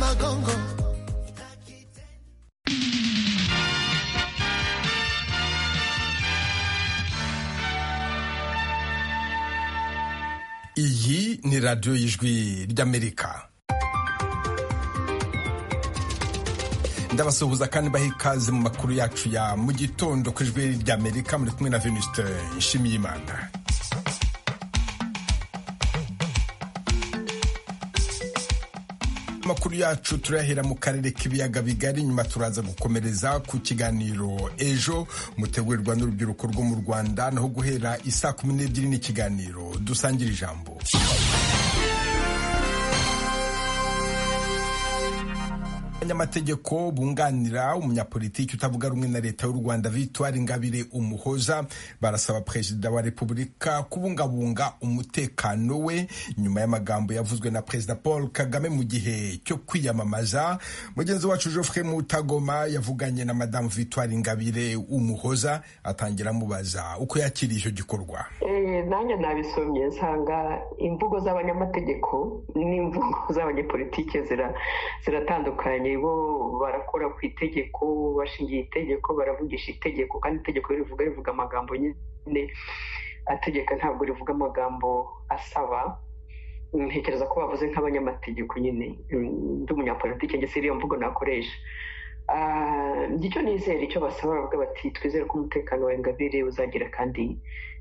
magongo. iyi ni radiyo y'ijwi ry'amerika ndabasuhuza kandi baha ikaze mu makuru yacu ya mu gitondo ku ijwi ry'amerika muri kumwe na venuste nshimiyimana amakuru yacu turayahera mu karere k'ibiyaga bigari nyuma turaza gukomereza ku kiganiro ejo mutegurirwa n'urubyiruko rwo mu rwanda naho guhera isaa kumi n'ebyiri n'ikiganiro dusangira ijambo abanyamategeko bunganira umunyapolitiki utavuga rumwe na leta y'u rwanda victoire ingabire umuhoza barasaba perezida wa repubulika kubungabunga umutekano we nyuma y'amagambo yavuzwe na perezida paul kagame mu gihe cyo kwiyamamaza mugenzi wacu joffre mutagoma yavuganye na madamu victoire ingabire umuhoza atangira amubaza uko yakiriye icyo gikorwa nanjye nabisomye nsanga imvugo z'abanyamategeko n'imvugo z'abanyepolitike ziratandukanye bo barakora ku itegeko bashingiye itegeko baravugisha itegeko kandi itegeko rivuga rivuga amagambo nyine ategeka ntabwo rivuga amagambo asaba ntekereza ko bavuze nk'abanyamategeko nyine ndi umunyapolitike ndetse iriya mvugo nakoresha ngicyo nizera icyo basaba bavuga bati twizere ko umutekano wa ingabire uzagira kandi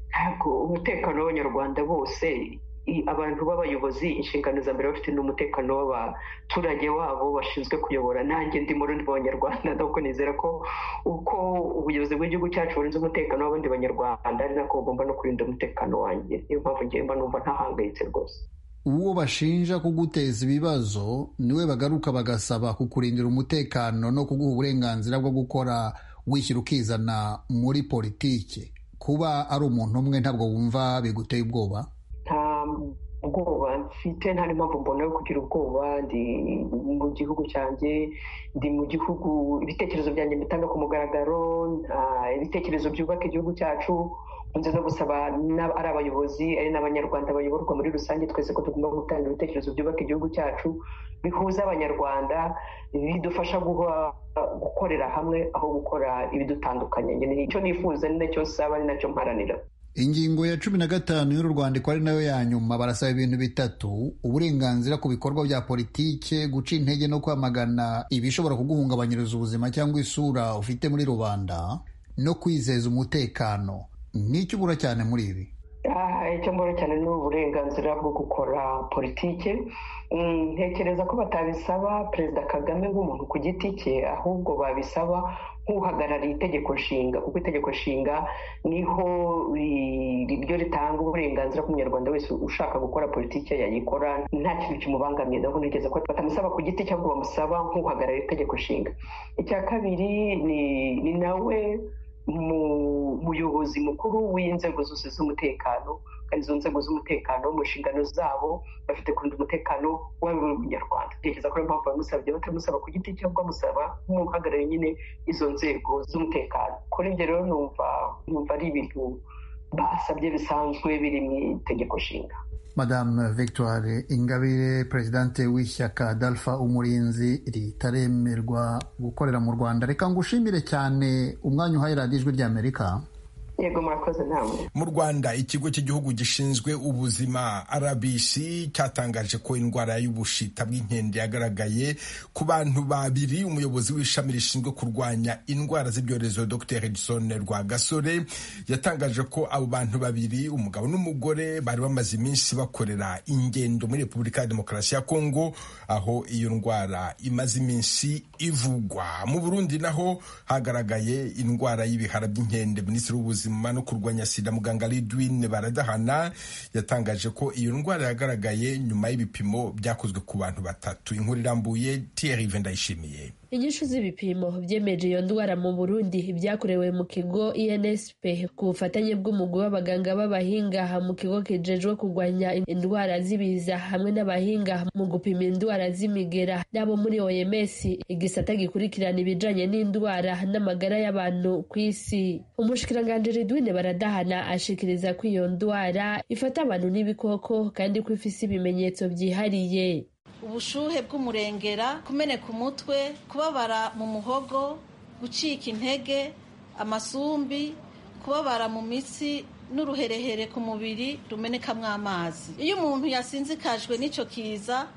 ntabwo umutekano w'abanyarwanda bose abantu b'abayobozi inshingano za mbere bafite n'umutekano w'abaturage wabo bashinzwe kuyobora nanjye ndi mu rundi banyarwanda ntabwo nizera ko uko ubuyobozi bw'igihugu cyacu burinze umutekano w'abandi banyarwanda ari nako bugomba no kurinda umutekano wanjye niyo mpamvu ngewe mba numva ntahangayitse rwose uwo bashinja kuguteza ibibazo niwe bagaruka bagasaba kukurindira umutekano no kuguha uburenganzira bwo gukora wishyira ukizana muri politiki kuba ari umuntu umwe ntabwo wumva biguteye ubwoba ubwoba mfite nta n'impamvu mbona yo kugira ubwoba ndi mu gihugu cyanjye ndi mu gihugu ibitekerezo byanjye mbitanga ku mugaragaro ibitekerezo byubaka igihugu cyacu nkunze no gusaba ari abayobozi ari n'abanyarwanda bayoborwa muri rusange twese ko tugomba gutanga ibitekerezo byubaka igihugu cyacu bihuza abanyarwanda bidufasha gukorera hamwe aho gukora ibidutandukanye nicyo nifuza ni nacyo saba ni nacyo mparanira ingingo ya cumi na gatanu y'uru rwandiko ari nayo ya nyuma barasaba ibintu bitatu uburenganzira ku bikorwa bya politike guca intege no kwamagana ibishobora kuguhungabanyiriza ubuzima cyangwa isura ufite muri rubanda no kwizeza umutekano n'icyo ubura cyane muri ibi icyo mbura cyane ni uburenganzira bwo gukora politike ntekereza ko batabisaba perezida kagame nk'umuntu ku giti cye ahubwo babisaba nk'uhagarariye itegeko nshinga kuko itegeko nshinga niho ryo ritanga uburenganzira ku munyarwanda wese ushaka gukora politiki yayikora nta kintu kimubangamiye naho nigeze ko batamusaba ku giti cyangwa bamusaba nk'uhagarariye itegeko nshinga icya kabiri ni nawe muyobozi mukuru w'inzego zose z'umutekano kandi izo nzego z'umutekano mu nshingano zabo bafite kurinda umutekano waba uri umunyarwanda ntekereza ko ariyo mpamvu bamusabye batamusaba ku giti cyangwa bamusaba nk'uhagarariye nyine izo nzego z'umutekano kuri ibyo rero numva numva ari ibintu basabye bisanzwe biri mu itegeko nshinga madame victoire ingabire perezidante w'ishyaka dalfa umurinzi ritaremerwa gukorera mu rwanda reka ngushimire cyane umwanya uhaye radiyo ijwi ry'amerika yego murakoze namwe mu rwanda ikigo cy'igihugu gishinzwe ubuzima rbc cyatangaje ko indwara y'ubushita bw'inkende yagaragaye ku bantu babiri umuyobozi w'ishami rishinzwe kurwanya indwara z'ibyorezo dr edison rwagasore yatangaje ko abo bantu babiri umugabo n'umugore bari bamaze iminsi bakorera ingendo muri repubulika ya demokarasi ya kongo aho iyo ndwara imaze iminsi ivugwa mu burundi naho hagaragaye indwara y'ibihara by'inkende minisitiri w'ubuzima no kurwanya sida muganga Ridwin baradahana yatangaje ko iyo ndwara yagaragaye nyuma y'ibipimo byakozwe ku bantu batatu inkuru irambuye Thierry Vendayishimiye inyishu z'ibipimo byemeje iyo ndwara mu burundi byakorewe mu kigo insp ku bufatanye bw'umugwi w'abaganga b'abahinga mu kigo kijejwe kurwanya indwara z'ibiza hamwe n'abahinga mu gupima indwara z'imigera n'abo muri oms igisata gikurikirana ibijanye n'indwara n'amagara y'abantu ku isi umushikiranganji ridwine baradahana ashikiriza ko iyo ndwara ifata abantu n'ibikoko kandi ko ifise ibimenyetso byihariye ubushuhe bw'umurengera kumeneka umutwe kubabara mu muhogo gucika intege amasumbi kubabara mu mitsi n'uruherehere ku mubiri rumenekamo amazi iyo umuntu yasinzikajwe n'icyo kiza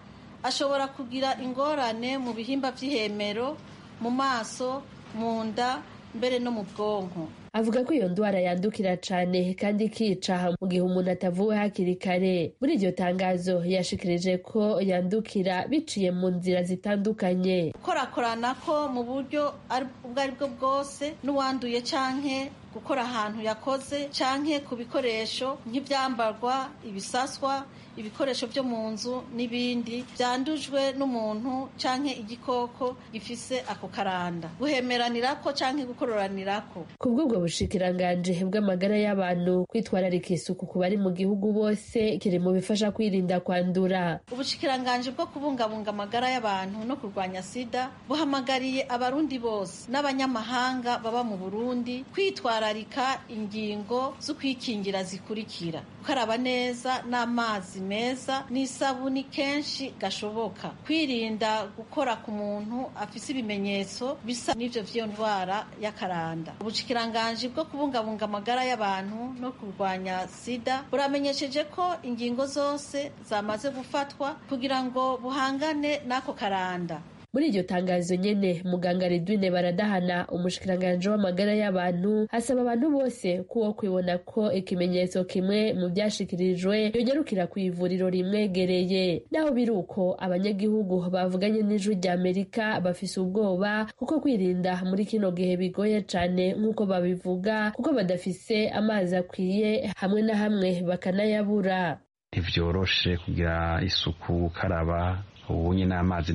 ashobora kugira ingorane mu bihimba by'ihemero mu maso mu nda mbere no mu bwonko avuga ko iyo ndwara yandukira cyane kandi ikica mu gihe umuntu atavuwe hakiri kare muri iryo tangazo yashikirije ko yandukira biciye mu nzira zitandukanye gukorakorana ko mu buryo ubwo ari bwo bwose n'uwanduye canke gukora ahantu yakoze canke ku bikoresho nk'ibyambarwa ibisaswa ibikoresho byo mu nzu n'ibindi byandujwe n'umuntu canke igikoko gifise ako karanda guhemeranirako canke gukororanirako ku bw'ubwo bushikiranganje bw'amagara y'abantu kwitwararika isuku ku bari mu gihugu bose kiri mu bifasha kwirinda kwandura ubushikiranganje bwo kubungabunga amagara y'abantu no kurwanya sida buhamagariye abarundi bose n'abanyamahanga baba mu burundi kwitwara kwitwararika ingingo zo kwikingira zikurikira gukaraba neza n'amazi meza n'isabuni kenshi gashoboka kwirinda gukora ku muntu afise ibimenyetso bisa n'ivyo vy'iyo ndwara y'akaranda ubushikiranganje bwo kubungabunga amagara y'abantu no kurwanya sida buramenyesheje ko ingingo zose zamaze gufatwa kugira ngo buhangane n'ako karanda muri iryo tangazo nyene muganga redwine baradahana umushikiranganje w'amagara y'abantu asaba abantu bose kuwo kwibona ko ikimenyetso kimwe mu byashikirijwe yongerukira ku ivuriro rimwegereye naho biri uko abanyagihugu bavuganye n'ijwi rya amerika bafise ubwoba kuko kwirinda muri kino gihe bigoye cane nk'uko babivuga kuko badafise amazi akwiye hamwe na hamwe bakanayabura ntivyoroshe kugira isuku gukaraba ubu nyine amazi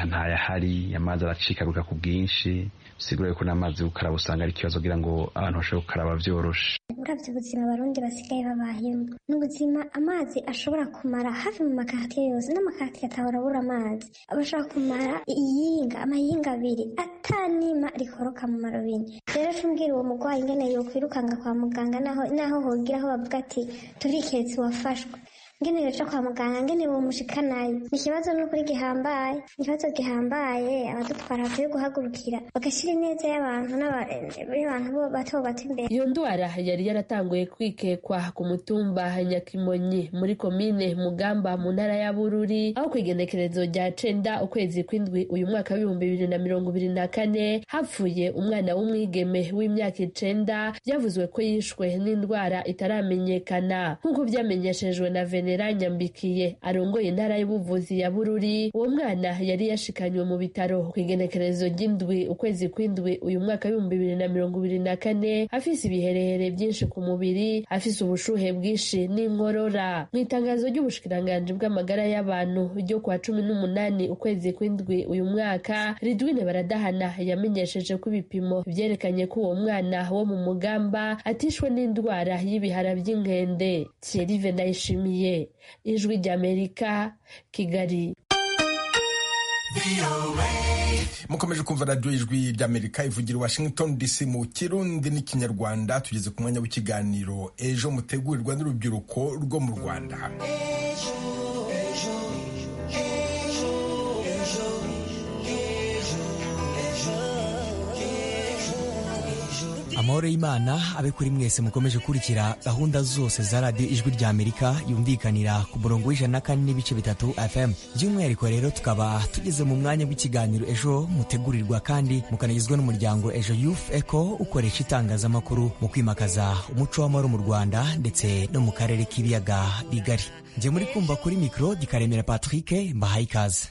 ntayahari amazi aracikaguka ku bwinshi bisigura yuko n'amazi yo gukaraba usanga ari ikibazo kugira ngo abantu bashobore gukaraba byoroshe uravye ubuzima abarundi basigaye babayemo ni ubuzima amazi ashobora kumara hafi mu makartiye yose n'amakartiye atahora abura amazi abashobora kumara iyinga amahinga abiri atanima rikoroka mu marobine rero tumbwira uwo murwayi ingene yokwirukanga kwa muganga naho naho hogira aho bavuga ati turiketse wafashwe ngene rero kwa muganga ngene bomushikanayo ni ikibazo n'ukuri gihambaye ikibazo gihambaye abadutwara bakwiye guhagurukira bagashyira ineza y'abantu n'abantu bo bato bato imbere iyo ndwara yari yaratanguye kwikekwa ku mutumba nyakimonyi muri komine mugamba mu ntara ya bururi aho kw'igenekerezo rya cenda ukwezi kw'indwi uyu mwaka w'ibihumbi bibiri na mirongo ibiri na kane hapfuye umwana w'umwigeme w'imyaka icenda byavuzwe ko yishwe n'indwara itaramenyekana nk'uko byamenyeshejwe na vene General Nyambikiye arongoye intara y'ubuvuzi ya Bururi uwo mwana yari yashikanywe mu bitaro ku igenekerezo ry'indwi ukwezi kw'indwi uyu mwaka w'ibihumbi bibiri na mirongo ibiri na kane afise ibiherehere byinshi ku mubiri afise ubushuhe bwinshi n'inkorora mu itangazo ry'ubushikiranganji bw'amagara y'abantu ryo kwa cumi n'umunani ukwezi kw'indwi uyu mwaka Ridwine Baradahana yamenyesheje ko ibipimo vyerekanye ko uwo mwana wo mu mugamba atishwe n'indwara y'ibihara vy'inkende Thierry Venayishimiye ijwi ry'amerika kigali mukomeje kumva radiyo ijwi ry'amerika ivugira washington dc mu kirundi n'ikinyarwanda tugeze ku mwanya w'ikiganiro ejo mutegurirwa n'urubyiruko rwo mu rwanda amahoro y'imana abe kuri mwese mukomeje gukurikira gahunda zose za radiyo ijwi rya amerika yumvikanira ku murongo w'ijana na kane n'ibice bitatu fm by'umwihariko rero tukaba tugeze mu mwanya w'ikiganiro ejo mutegurirwa kandi mukanagizwa n'umuryango ejo youth eco ukoresha itangazamakuru mu kwimakaza umuco w'amahoro mu rwanda ndetse no mu karere k'ibiyaga bigari njye muri kumva kuri mikoro gikaremera patrick mbahaye ikaze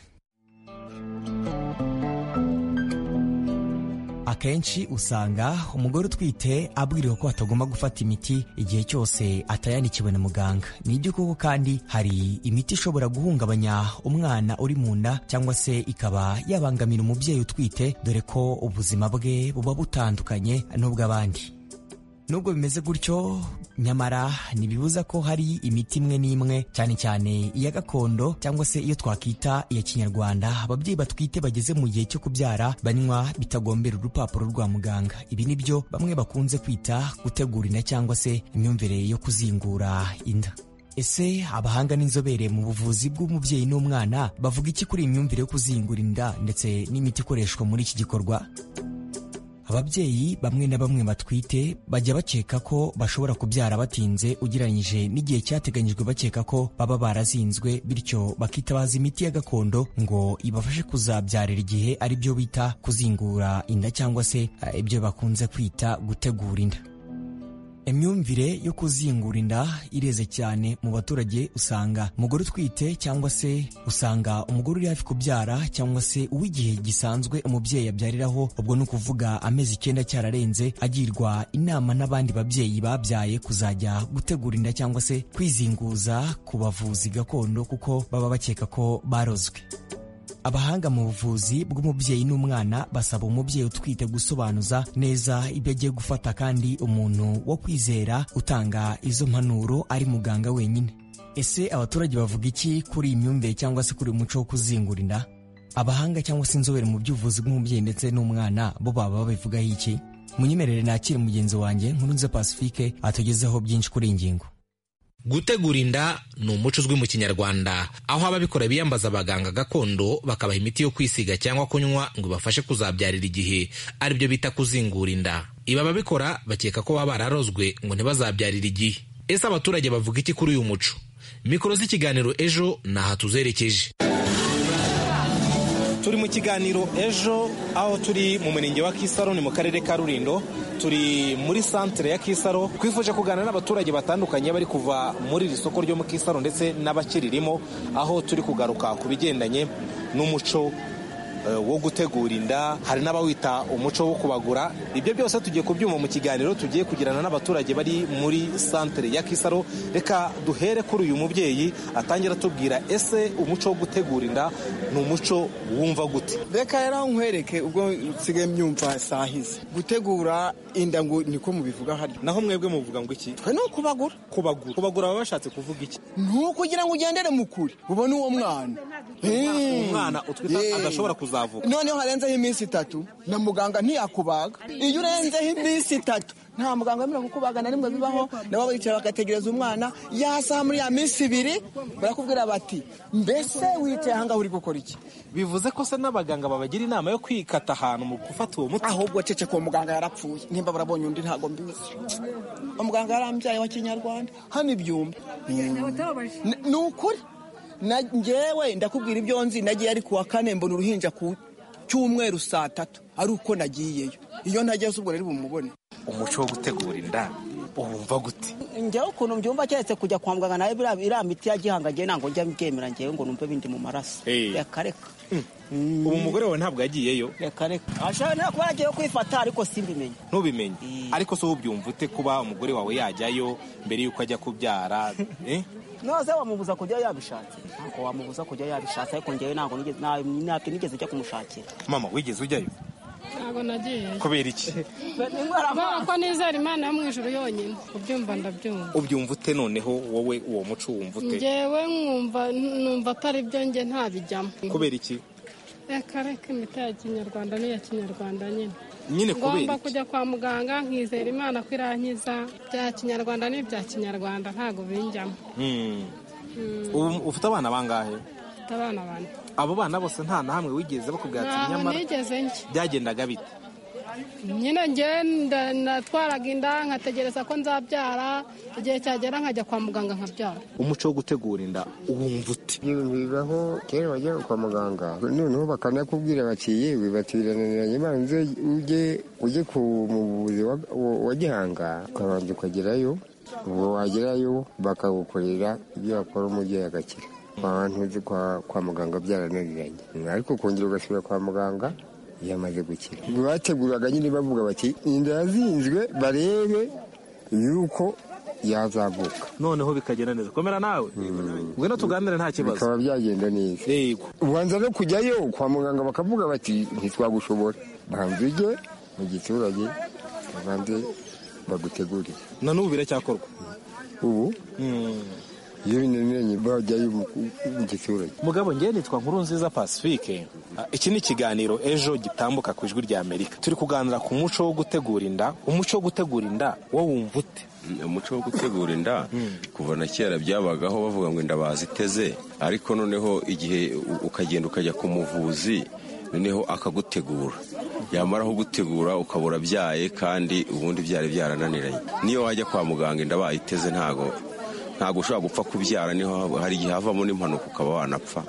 akenshi usanga umugore utwite abwirirwa ko atagomba gufata imiti igihe cyose atayandikiwe na muganga ni ibyo koko kandi hari imiti ishobora guhungabanya umwana uri mu nda cyangwa se ikaba yabangamira umubyeyi utwite dore ko ubuzima bwe buba butandukanye n'ubw'abandi nubwo bimeze gutyo nyamara ntibibuza ko hari imiti imwe n'imwe cyane cyane iya gakondo cyangwa se iyo twakwita iya kinyarwanda ababyeyi batwite bageze mu gihe cyo kubyara banywa bitagombera urupapuro rwa muganga ibi ni byo bamwe bakunze kwita gutegurina cyangwa se imyumvire yo kuzingura inda ese abahanga n'inzobere mu buvuzi bw'umubyeyi n'umwana bavuga iki kuri iyi myumvire yo kuzingura inda ndetse n'imiti ikoreshwa muri iki gikorwa ababyeyi bamwe na bamwe batwite bajya bakeka ko bashobora kubyara batinze ugereranyije n'igihe cyateganyijwe bakeka ko baba barazinzwe bityo bakitabaza imiti ya gakondo ngo ibafashe kuzabyarira igihe ari byo bita kuzingura inda cyangwa se eh, ibyo bakunze kwita gutegura inda imyumvire yo kuzingura inda ireze cyane mu baturage usanga umugore utwite cyangwa se usanga umugore uri hafi kubyara cyangwa se uw'igihe gisanzwe umubyeyi abyariraho ubwo ni ukuvuga amezi icyenda cyararenze agirwa inama n'abandi babyeyi babyaye kuzajya gutegura inda cyangwa se kwizinguza ku bavuzi gakondo kuko baba bakeka ko barozwe abahanga mu buvuzi bw'umubyeyi n'umwana basaba umubyeyi utwite gusobanuza neza ibyo agiye gufata kandi umuntu wo kwizera utanga izo mpanuro ari muganga wenyine ese abaturage bavuga iki kuri iyi myumvire cyangwa se kuri uyu muco wo kuzingura inda abahanga cyangwa se inzobere mu by'ubuvuzi bw'umubyeyi ndetse n'umwana bo baba babivugaho iki munyemerere nakire mugenzi wanjye nkurunze pacifique atugezeho byinshi kuri iyi ngingo gutegura inda ni umuco uzwi mu kinyarwanda aho ababikora biyambaza abaganga gakondo bakabaha imiti yo kwisiga cyangwa kunywa ngo ibafashe kuzabyarira igihe aribyo bita kuzingura inda ibi ababikora bakeka ko baba bararozwe ngo ntibazabyarire igihe ese abaturage bavuga iki kuri uyu muco mikoro z'ikiganiro ejo ni aha tuzerekeje turi mu kiganiro ejo aho turi mu murenge wa kisaro ni mu karere ka rurindo turi muri santere ya kisaro twifuje kuganira n'abaturage batandukanye bari kuva muri iri soko ryo mu kisaro ndetse n'abakiririmo aho turi kugaruka ku bigendanye n'umuco eh, wo gutegura inda hari n'abawita umuco wo kubagura ibyo byose tugiye kubyuma mu kiganiro tugiye kugirana n'abaturage bari muri santere ya kisaro reka duhere kuri uyu mubyeyi atangira atubwira ese umuco wo gutegura inda ni umuco wumva gute reka yari nkwereke ubwo nsigaye mbyumva sahize gutegura inda ngo niko mubivuga harya naho mwebwe muvuga ngo iki twe ni ukubagura kubagura kubagura baba bashatse kuvuga iki ntukugira ngo ugendere mu kure ubone uwo mwana Eh. umwana utwita Yeah. adashobora kuzavuka noneho harenzeho iminsi itatu na muganga ntiyakubaga iyo urenzeho iminsi itatu nta muganga wemerewe kukubaga na rimwe bibaho nabo bicara bagategereza umwana yasaha muri ya minsi ibiri barakubwira bati mbese wicaye ahangaha uri gukora iki bivuze ko se n'abaganga babagira inama yo kwikata ahantu mu gufata uwo muti ahubwo ceceka uwo muganga yarapfuye nimba barabonye undi ntabwo mbizi umuganga yarambyaye wa kinyarwanda hano ibyumba Ni- ni ukuri Na- njyewe ndakubwira ibyo nzi nagiye ari kuwa kane mbona uruhinja ku cyumweru saa tatu ari uko nagiyeyo iyo ntagiye ubwo rero bumubone umuco wo gutegura inda wumva gute njyewe ukuntu mbyumva keretse kujya kwa muganga nawe biriya- iriya miti ya gihanga ngewe ntabwo njya mbyemera njyewe ngo numve bindi mu maraso Eh. reka reka ubu umugore wawe ntabwo yagiyeyo reka reka ashobora no kuba yagiye kwifata ariko simbimenye ntubimenye Eh. ariko se ubyumva ute kuba umugore wawe yajyayo mbere y'uko ajya kubyara Eh? noze wamubuza kujya yabishatse ntabwo wamubuza kujya yabishatse ariko njyewe ntabwo nigeze nta- ntabwo nigeze njya kumushakira mama wigeze ujyayo ntabwo nagiye kubera iki kubera ko nizera imana yo mu ijuru yonyine kubyumva ndabyumva ubyumva ute noneho wowe uwo muco wumva ute ngewe nkumva numva atari byo nge ntabijyamo kubera iki reka reka imiti ya kinyarwanda n'iya kinyarwanda nyine nyine kubera ngomba iki kujya kwa muganga nkizera imana ko irankiza bya kinyarwanda n'ibya kinyarwanda ntabwo binjyamo Hmm. ubu ufite abana bangahe mfite abana bane abo bana bose nta na hamwe wigeze bakubwira ati ntabwo nyamara nigeze njya byagendaga bite nyine njye nda- natwaraga inda nkategereza ko nzabyara igihe cyagera nkajya kwa muganga nkabyara umuco wo gutegura inda wumva ute ibintu bibaho kera wajyaga kwa muganga noneho bakanakubwira bati yewe batirananiranye banze ujye ujye ku muvuzi wa- wa- wa gihanga ukabanza ukagerayo ubwo wagerayo bakagukorera ibyo wakora umubyeyi agakira kwa bantu uzi kwa, kwa muganga byarananiranye ariko kongera ugasubira kwa muganga yamaze gukira bateguraga nyine bavuga bati inda yazinzwe barebe yuko yazavuka noneho bikagenda neza komera nawe ngwino tuganire nta kibazo bikaba byagenda neza yego ubanza no kujyayo kwa muganga bakavuga bati ntitwagushobora banza ujye mu giturage babanze bagutegurire na n'ubu biracyakorwa ubu iyo binaniranye bajyayo mu giturage mugabo ngewe nitwa nkuru nziza pacifique Ah, iki ni ikiganiro ejo gitambuka ku ijwi rya amerika turi kuganira ku muco wo gutegura inda umuco wo gutegura inda wo wumva ute umuco wo gutegura inda kuva na kera byabagaho bavuga ngo inda baziteze ariko noneho igihe u- ukagenda ukajya ku muvuzi noneho akagutegura yamaraho gutegura ukabura byaye kandi ubundi byari byarananiranye niyo wajya kwa muganga inda bayiteze ntago ntago ushobora gupfa kubyara niho haba- hari igihe havamo n'impanuka ukaba wanapfa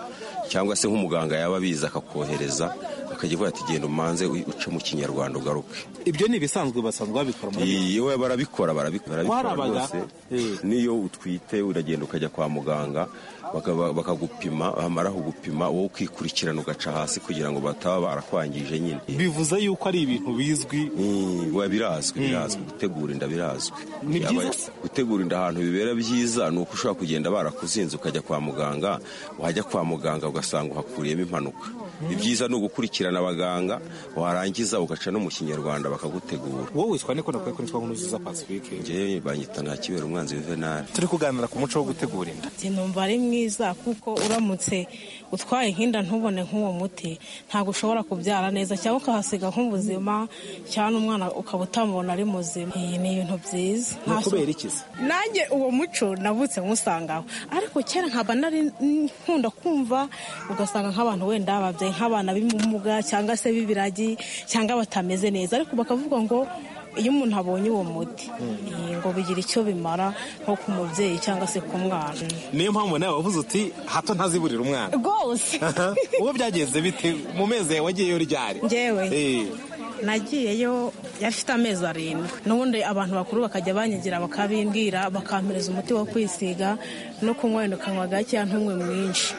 cyangwa se nk'umuganga yaba abizi akakohereza akajya avuga ati genda umanze u- uce mu kinyarwanda ugaruke ibyo ni ibisanzwe basanzwe babikora muri Iyi- we barabikora barabi- barabikora Warabaga? rwose niyo utwite uragenda ukajya kwa muganga bakaba- bakagupima bamara kugupima wowe ukikurikirana ugaca hasi kugira ngo bataba barakwangije nyine bivuze yuko ari ibintu bizwi Mm, we birazwi birazwi gutegura inda birazwi Ni byiza Aba- se? gutegura inda ahantu bibera byiza ni uko ushobora kugenda barakuzinze ukajya kwa muganga wajya kwa muganga ugasanga uhakuriyemo impanuka ibyiza ni ugukurikirana abaganga warangiza ugaca no mu kinyarwanda bakagutegura wowe witwa niko nakwiye ko nitwa nkuru nziza pacifique ngewe banyita nta kibera umwanzi juvenali turi kuganira ku muco wo gutegura inda Ati, numva ari mwiza kuko uramutse utwaye nk'inda ntubone nk'uwo muti ntabwo ushobora kubyara neza cyangwa ukahasiga nk'ubuzima cyangwa umwana ukaba utamubona ari muzima iyi ni ibintu byiza ni Nta- ukubera iki se nanjye uwo muco nabutse nkusangaho ariko kera nkaba nari nkunda kumva ugasanga nk'abantu wenda babyaye nk'abana b'imumuga cyangwa se b'ibiragi cyangwa batameze neza ariko bakavuga ngo iyo umuntu abonye uwo muti eh, ngo bigira icyo bimara nko ku mubyeyi cyangwa se ku mwana niyo mpamvu nawe wavuze uti hato ntaziburira umwana rwose uwo byagenze bite mu mezi yawe wagiyeyo ryari Njyewe? Eh. nagiyeyo yafite amezi arindwi n'ubundi abantu bakuru bakajya banyegera bakabimbwira bakampereza umuti wo kwisiga no kunywa wenda ukanywa gakeya ntunywe mwinshi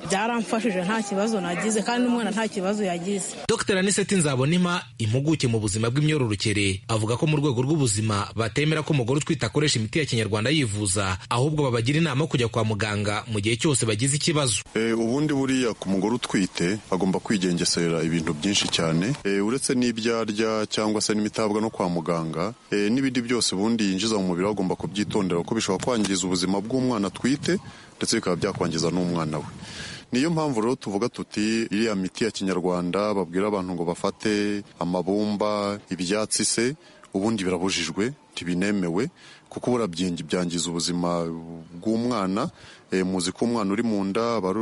byaramfashije nta kibazo nagize kandi n'umwana nta kibazo yagize Dr Aniseti Nzabonima impuguke mu buzima bw'imyororokere avuga ko mu rwego rw'ubuzima batemera ko umugore utwite akoresha imiti ya kinyarwanda yivuza ahubwo babagira inama yo kujya kwa muganga mu gihe cyose bagize ikibazo Eh, ubundi buriya ku mugore utwite agomba kwigengesera ibintu byinshi cyane Eh, uretse n'ibyo arya cyangwa se n'imitabwa no kwa muganga eh, n'ibindi byose ubundi yinjiza mu mubiri we agomba kubyitondera kuko bishobora kwangiza ubuzima bw'umwana atwite ndetse bikaba byakwangiza n'umwana we niyo mpamvu rero tuvuga tuti iriya miti ya kinyarwanda babwira abantu ngo bafate amabumba ibyatsi se ubundi birabujijwe ntibinemewe kuko ubura byenge- byangiza ubuzima bw'umwana Eh, muzi ko umwana uri mu nda aba ari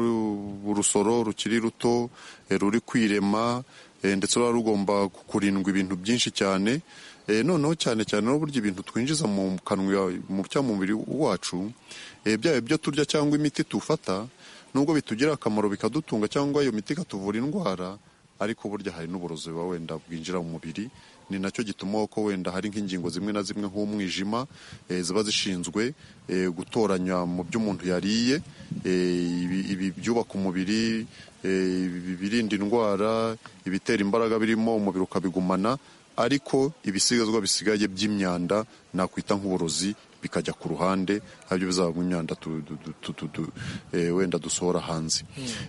urusoro rukiri ruto eh, ruri kwirema eh, ndetse ruba rugomba kurindwa ibintu byinshi cyane Eh, noneho cyane cyane n'uburyo ibintu twinjiza mu kanwa mu cyangwa mu mubiri wacu eh, byaba ibyo turya cyangwa imiti tufata nubwo bitugirira akamaro bikadutunga cyangwa iyo miti ikatuvura indwara ariko burya hari n'uburozi buba wenda bwinjira mu mubiri ni nacyo gituma ko wenda hari nk'ingingo zimwe na zimwe nk'umwijima eh, ziba zishinzwe eh, gutoranya mu byo umuntu yariye eh, ibi- ibi byubaka umubiri eh, ibi- ibirinda indwara ibitera imbaraga birimo umubiri ukabigumana ariko ibisigazwa bisigaye by'imyanda nakwita nk'uburozi bikajya ku ruhande aribyo bizaba imyanda tu- tu- tu- tu- tu- tu- eh, wenda dusohora hanze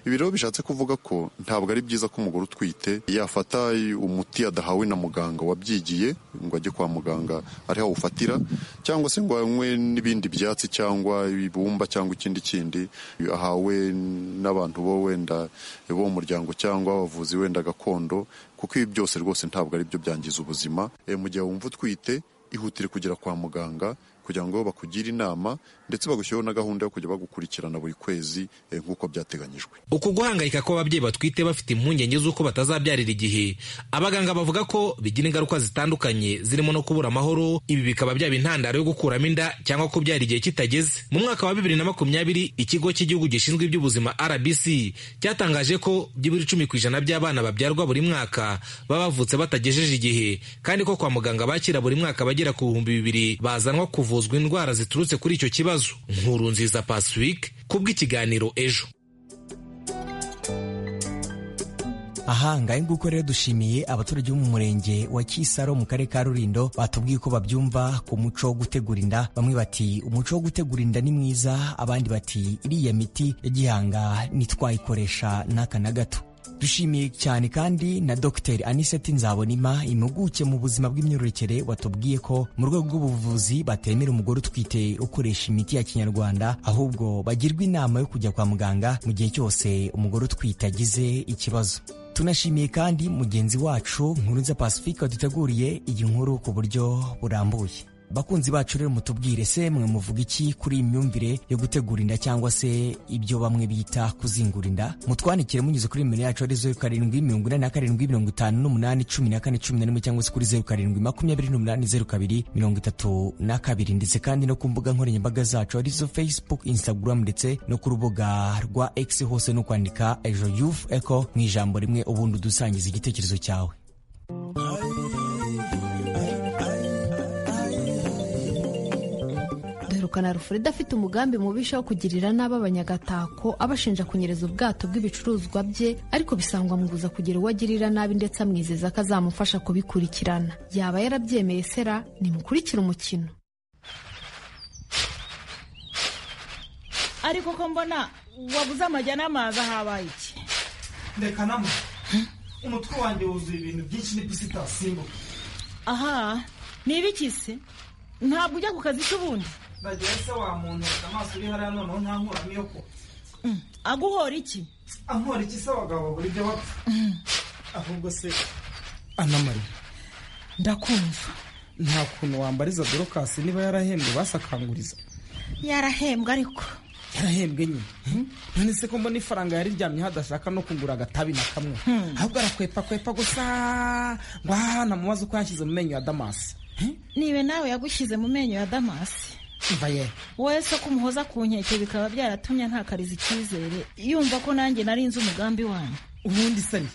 ibi rero bishatse kuvuga ko ntabwo ari byiza ko umugore utwite yafata umuti adahawe na muganga wabyigiye ngo ajye kwa muganga ariho awufatira cyangwa se ngo anywe n'ibindi byatsi cyangwa ibumba cyangwa ikindi kindi ahawe n'abantu bo wenda bo mu muryango cyangwa abavuzi wenda gakondo kuko ibi byose rwose ntabwo ari byo byangiza ubuzima Eh, mu gihe wumva utwite ihutire kugera kwa muganga kugira ngo bakugire inama ndetse bagushyiriho na gahunda yo kujya bagukurikirana buri kwezi eh, nk'uko byateganyijwe uku guhangayika kw'ababyeyi batwite bafite impungenge z'uko batazabyarira igihe abaganga bavuga ko bigira ingaruka zitandukanye zirimo no kubura amahoro ibi bikaba byaba intandaro yo gukuramo inda cyangwa kubyara igihe kitageze mu mwaka wa bibiri na makumyabiri ikigo cy'igihugu gishinzwe iby'ubuzima rbc cyatangaje ko byibura icumi ku ijana by'abana babyarwa buri mwaka baba bavutse batagejeje igihe kandi ko kwa muganga bakira buri mwaka bagera ku bihumbi bibiri bazanwa kuvuzwa indwara ziturutse kuri icyo kibazo nkuru nziza pacifique kubw'ikiganiro ejo aha ngahe nguko rero dushimiye abaturage bo mu murenge wa kisaro mu karere ka rurindo batubwiye uko babyumva ku muco wo gutegura inda bamwe bati umuco wo gutegura inda ni mwiza abandi bati iriya miti ya gihanga ntitwayikoresha n'aka na gato dushimiye cyane kandi na dr aniseti nzabonima impuguke mu buzima bw'imyororokere watubwiye ko mu rwego rw'ubuvuzi batemera umugore utwite ukoresha imiti ya kinyarwanda ahubwo bagirwa inama yo kujya kwa muganga mu gihe cyose umugore utwite agize ikibazo tunashimiye kandi mugenzi wacu nkurunza pacifique waduteguriye iyi nkuru ku buryo burambuye bakunzi bacu rero mutubwire se mwe muvuga iki kuri iyi myumvire yo gutegura inda cyangwa se ibyo bamwe bita kuzingura inda mutwandikire munyuze kuri nimero yacu ari zeru karindwi mirongo inani na karindwi mirongo itanu n'umunani cumi na kane cumi na rimwe cyangwa se kuri zeru karindwi makumyabiri n'umunani zeru kabiri mirongo itatu na kabiri ndetse kandi no ku mbuga nkoranyambaga zacu arizo facebook instagram ndetse no ku rubuga rwa x hose no kwandika ejo youth eco mu ijambo rimwe ubundi udusangiza igitekerezo cyawe gusohokana rufurida afite umugambi mubisha wo kugirira nabi abanyagatako abashinja kunyereza ubwato bw'ibicuruzwa bye ariko bisangwa mubuza kugira uwo agirira nabi ndetse amwizeza ko azamufasha kubikurikirana yaba yarabyemeye sera nimukurikire umukino ariko ko mbona wabuze amajya n'amazi ahabaye iki reka namo umutwe wanjye wuzuye ibintu byinshi n'ipisi itasimbuka aha ni ibikise ntabwo ujya ku kazi k'ubundi ndagira se wa muntu amaso uri hariya noneho ntankuramo iyo kuba aguhora iki ankora iki se abagabo buri byo bapfa ahubwo se anamari ndakumva nta kuntu wambariza dorokasi niba yarahembwe basakanguriza yarahembwe ariko yarahembwe nyine none se ko mbona ifaranga yariryamye hadashaka no kugura agatabi na kamwe ahubwo arakwepa kwepa gusa ngo ahana mu mazi uko yashyize mu menyo ya damasi nibe nawe yagushyize mu menyo ya damasi mvaye wese ko umuhoza ku nkeke bikaba byaratumye ntakariza icyizere yumva ko nanjye nari nzi umugambi wanyu ubundi sani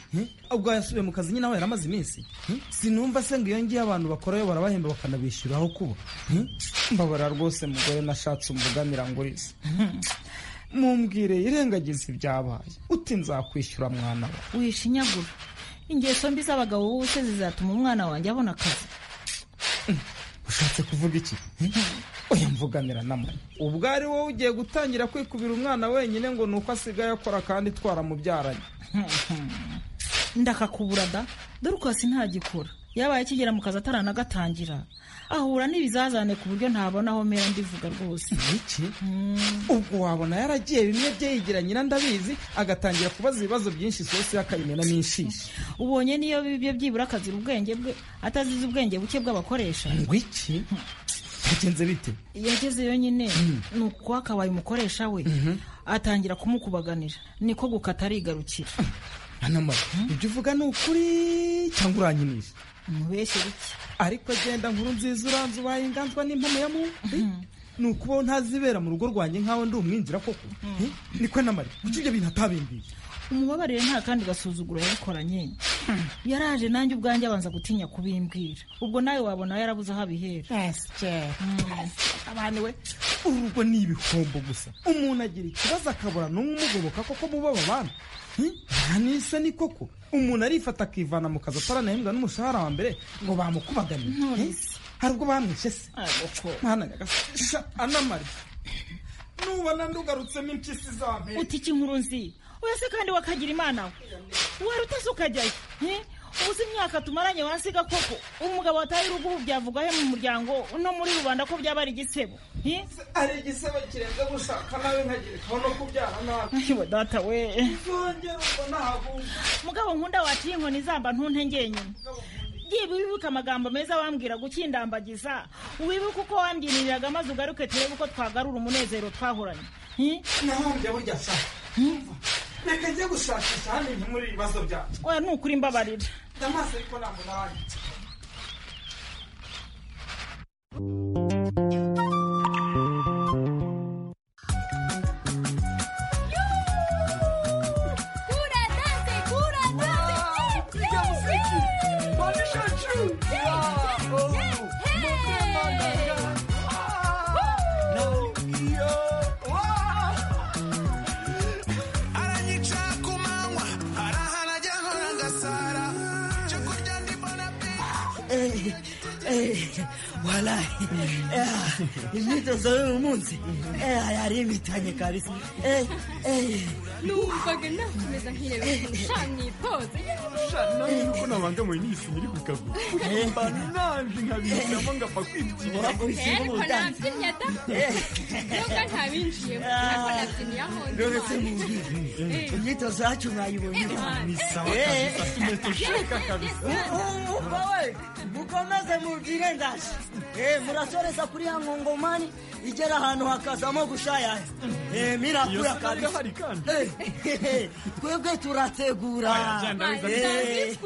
ubwo yasubiye mu kazi nyine aho yaramaze iminsi sinumva se ngo iyo ngiyo abantu bakorayo barabahemba bakanabishyura aho kuba mbabara rwose mugore nashatse umugamira nguriza mumbwire irengagiza ibyabaye uti nzakwishyura mwana we wishinyagura ingeso mbi z'abagabo b'ubuse zizatuma umwana wanjye abona akazi ushatse kuvuga iki oya mvugamira namara ubwo ari wowe ugiye gutangira kwikubira umwana wenyine ngo nuko asigaye akora kandi twaramubyaranye ndakakubura da dore uko hasi ntagikura yabaye akigera mu kazi ataranagatangira ahura n'ibizazane ku buryo ntabona aho mera ndivuga rwose iki ubwo wabona yaragiye bimwe byeyigira nyina ndabizi agatangira kubaza ibibazo byinshi isosi y'akayimena n'inshishi ubonye niyo bibye byibura akazira ubwenge bwe atazize ubwenge buke bw'abakoresha ngo iki bigenze bite yagezeyo nyine ni ukuba akabaye umukoresha we atangira kumukubaganira niko gukata arigarukira anamara ibyo uvuga ni ukuri cyangwa uranyinisha umubeshye bike ariko agenda nkuru nziza uranze ubaye inganzwa n'impamo ya mumbi ni ukubaho ntazibera mu rugo rwanjye nk'aho ndi umwinjira koko niko namara kuki ibyo bintu atabimbiye umubabarire nta kandi gasuzuguro yabikoranye yaraje nanjye ubwanjye abanza gutinya kubimbwira ubwo nawe wabona yarabuze aho abihera abantu we urugo ni ibihombo gusa umuntu agira ikibazo akabura n'umwe umugoboka koko muba babana ntanisa ni koko umuntu arifata akivana mu kazi ataranahembwa n'umushahara wa mbere ngo bamukubaganiye hari ubwo bamwishe se mwana nyagasha anamari nubona ndugarutsemo impyisi za mbere uti iki nkuru nzi wese kandi wakagira imana we wari utase ukajyayo ubuze imyaka tumaranye wasiga koko umugabo watari urugo ubu byavuga he mu muryango no muri rubanda ko byaba ari igisebo ari igisebo kirenze gushaka nawe nkagira ikibazo no kubyara nabi we data we zongera ubwo ntahaguye mugabo nkunda waciye inkoni zamba ntunte ngenyine byiba wibuke amagambo meza wambwira gukindambagiza wibuke uko wambyiririraga maze ugaruke turebe uko twagarura umunezero twahoranye nahombye burya sa reka njye gushakisha hano ibintu muri ibibazo byacu oya ni ukuri mbabarira amaso ariko ntabwo nawe walahi imyitozo y'uyu munsi yarimbitange kabisa numvaga nakomeza nkireba shani pose nuko nabangamiwe n'isi nyiri ku kaguru mbana nanjye nkabishyiramo ngapfa kwibyinira ariko nabyinnye da nubwo ntabinjiyemo ariko nabyinye aho ndi ruretse mu nzu imyitozo yacu mwayibonye Ni sawa Eh. kabisa, tumeto sheka kabisa. Umukobwa we mukomeze mubwire ndaje Eh, murasoreza kuri ya ngongomani igera ahantu hakazamo gushayaya Eh, mirakura Iyo sinaga kabisa hari kandi. Eh, twebwe turategura Aya, jya ndabizana. Eh.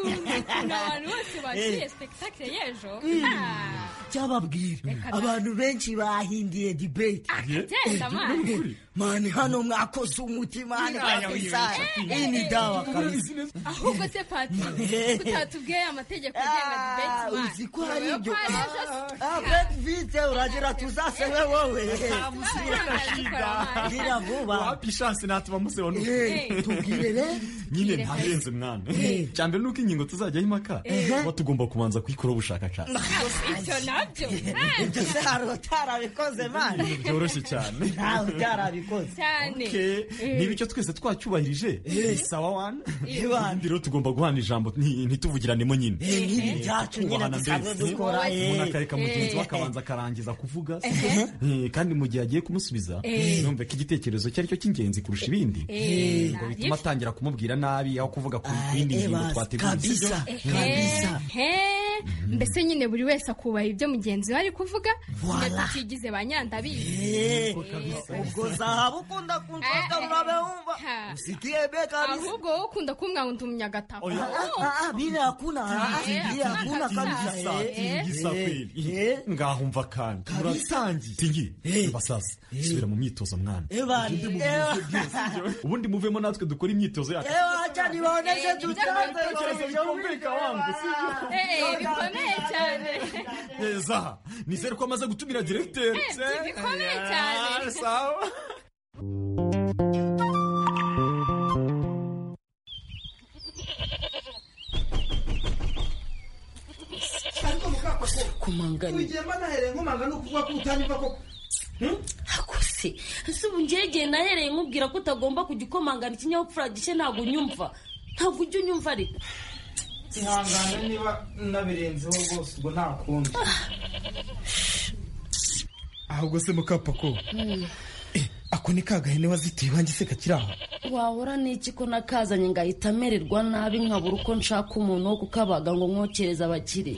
na abantu bose bakiriye sipegitakire y'ejo Ah, cyababwira abantu benshi bahindiye debate Akagenda, mani. mani hano mwakoze umutima hano Aya, kabisa wiyobeje. iyi ni dawa kabisa ahubwo se patiri utatubwiye amategeko agenga Ah, dibeti mani uzi ko hari ibyo Ureba ko ari ejo Ah, bet vite uragira tuzasewe wowe gira vuba wapi ishansi natuba museba nuko Eh, tubwire rero. nyine ntarenze mwana Eh. cya mbere nuko ingingo tuzajyaho impaka tuba tugomba kubanza kuyikoraho ubushakashatsi ibyo nabyo ibyo se hari utarabikoze mani ibintu byoroshye cyane nawe utarabikoze cyane Okay. niba icyo twese twacyubahirije ni sawa wani Iwana. rero tugomba guhana ijambo nti- ntituvugiranemo nyine Eh, nk'ibi byacu nyine Kubahana dusanzwe mbese. dukora, eh. umuntu akareka mugenzi we Eh. akabanza akarangiza kuvuga Eh, kandi mu gihe agiye kumusubiza Eh. yumve ko igitekerezo cye aricyo cy'ingenzi kurusha ibindi Eh. ngo bituma atangira kumubwira nabi aho kuvuga ku yindi eh, ngingo basi, twateguye sibyo? kabisa. He, he. mbese nyine buri wese akubaha ibyo mugenzi we ari kuvuga Voila. tukigize ba nyandabizi Eh, ubwo zahabu ukunda kunshaka murabe wumva usikie be kabisa ahubwo wowe ukunda kumwanga umunyagatako Ah, ah, ah, bila hakuna ah, bila hakuna kabisa eh. Tingisa kweli ngaho mva kandi muratangiye tingi basasa subira mu myitozo mwana Eh, bani, eh, ubundi muvemo natwe dukora imyitozo yacu eh, wacha niwaoneshe tutanze Eh, bikomeye cyane neza nizere ko amaze gutumira diregiteri Eh, bikomeye cyane. Ah, sawa kumanganya wigiye mba nahereye nkomanga ni ukuvuga ko utanyumva koko akose ese ubu ngegeye nahereye nkubwira ko utagomba kujya ukomangana ikinyabupfura gike ntabwo unyumva ntabwo ujya unyumva ariko ihangane niba nabirenzeho rwose ubwo nta kundi ahubwo se mukapako ako ni kagahene wazitiye iwanjye se kakiri aha wahora n'iki ko nakazanye ngahita amererwa nabi nkabura uko nshaka umuntu wo kukabaga ngo nkokereze abakire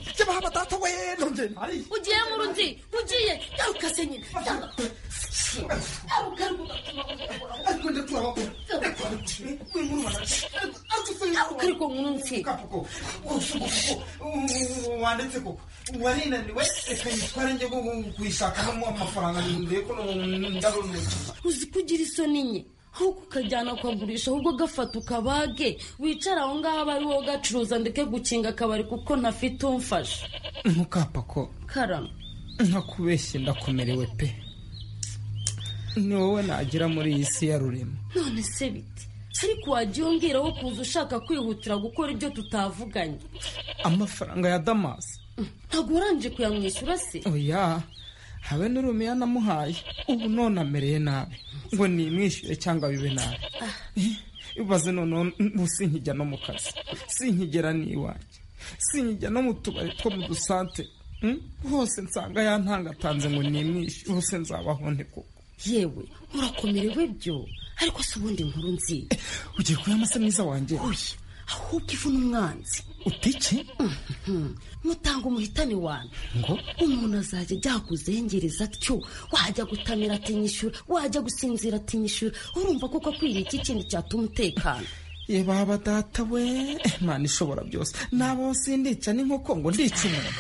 ugiye mu rundi ugiye garuka se nyine garuka ariko gatuma garuka ariko mwumve wanditse koko warinaniwe reka nyitware njye kuyishakamo amafaranga ndebe ko ndarunuka uzi kugira isoni nye ahubwo ukajyana ukagurisha ahubwo agafata ukabage wicara aho ngaho aba ari wowe ugacuruza ndeke gukinga akabari kuko ntafite umfasha mukapako karama nkakubeshye ndakomerewe pe ni wowe nagira muri iyi si ya rurema none se bite ariko wajya wongeraho kuza ushaka kwihutira gukora ibyo tutavuganye amafaranga ya damasi ntabwo warangije kuyamwishyura se oya habe n'urumiya namuhaye ubu none amereye nabi ngo nimwishyure cyangwa bibe nabi ibaze noneho ubu sinkijya no mu kazi sinkigera n'iwanjye sinkijya no mu tubari two mu dusante Mm? hose nsanga yantangatanze ngo nimwishyure hose nzabaho nte koko yewe urakomerewe byo ariko si ubundi nkuru nziza ugiye kuyamasa mwiza wanjye oya ahubwo ivu n'umwanzi utike mutanga umuhitane wanyu ngo umuntu azajya ajya kuzengereza atyo wajya gutamira ati nyishyura wajya gusinzira ati nyishyura urumva koko akwiriye iki kintu cyatuma umutekano ye baba data we imana ishobora byose nabaho sindica n'inkoko ngo ndica umuntu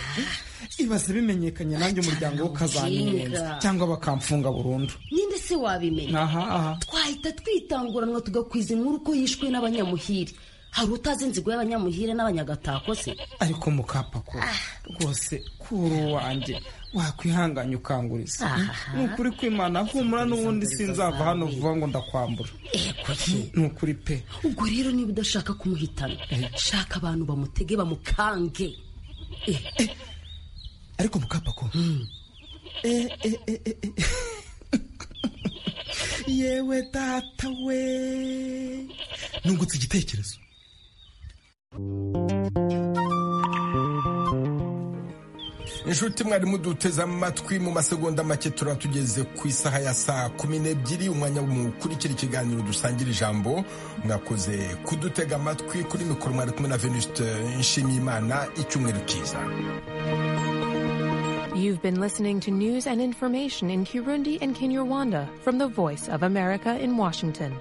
ibaze bimenyekanye nanjye umuryango we ukazanyenza cyangwa bakamfunga burundu ninde se wabimenya aha twahita twitanguranwa tugakwiza inkuru ko yishwe n'abanyamuhiri hari utazi inzigo y'abanyamuhire n'abanyagatako se ariko mukapako rwose kuri uwanjye wakwihanganye ukanguriza Aha. ni ukuri kwimana humura n'ubundi sinzava hano vuba ngo ndakwambura ni ukuri pe ubwo rero niba udashaka kumuhitana shaka abantu bamutege bamukange ariko mukapako Eh, eh, eh, eh, eh. yewe data we nungutse igitekerezo inshuti mwari muduteze amatwi mu masegonda make turaba tugeze ku isaha ya saa kumi n'ebyiri umwanya mukurikira ikiganiro dusangira ijambo mwakoze kudutega amatwi kuri mikoro mwari kumwe na venuste nshimiyimana icyumweru cyiza You've been listening to news and information in Kirundi and Kinyarwanda from the Voice of America in Washington.